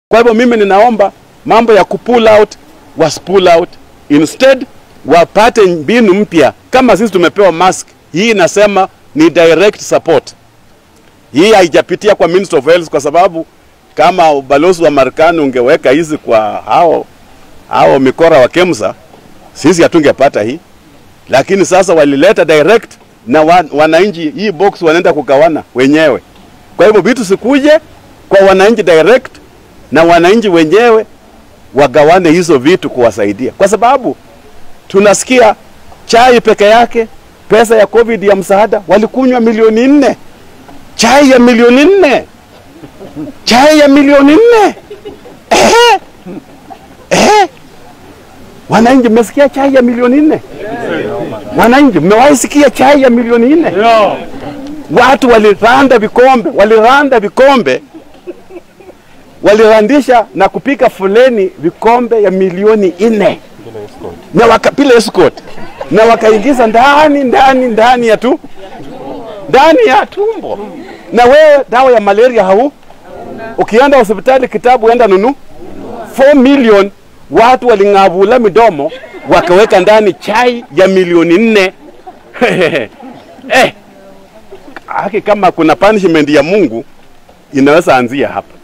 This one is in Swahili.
Kwa hivyo mimi ninaomba mambo ya kupull out was pull out, instead wapate mbinu mpya. Kama sisi tumepewa mask, hii inasema ni direct support. Hii haijapitia kwa Ministry of Health kwa sababu kama ubalozi wa Marekani ungeweka hizi kwa hao hao mikora wa KEMSA, sisi hatungepata hii, lakini sasa walileta direct na wa, wananchi hii box wanaenda kugawana wenyewe. Kwa hivyo vitu sikuje kwa wananchi direct na wananchi wenyewe wagawane hizo vitu kuwasaidia, kwa sababu tunasikia chai peke yake pesa ya covid ya msaada walikunywa milioni nne chai ya milioni nne chai ya milioni nne ehe ehe wananchi mmesikia chai ya milioni nne wananchi mmewahi sikia chai ya milioni nne watu waliranda vikombe waliranda vikombe walirandisha na kupika foleni vikombe ya milioni nne na waka, bila escort na wakaingiza ndani ndani ndani ya tu ndani ya tumbo. Na wewe dawa ya malaria hau, ukienda hospitali kitabu enda nunu 4 million watu waling'avula midomo wakaweka ndani chai ya milioni nne eh, haki kama kuna punishment ya Mungu inaweza anzia hapa.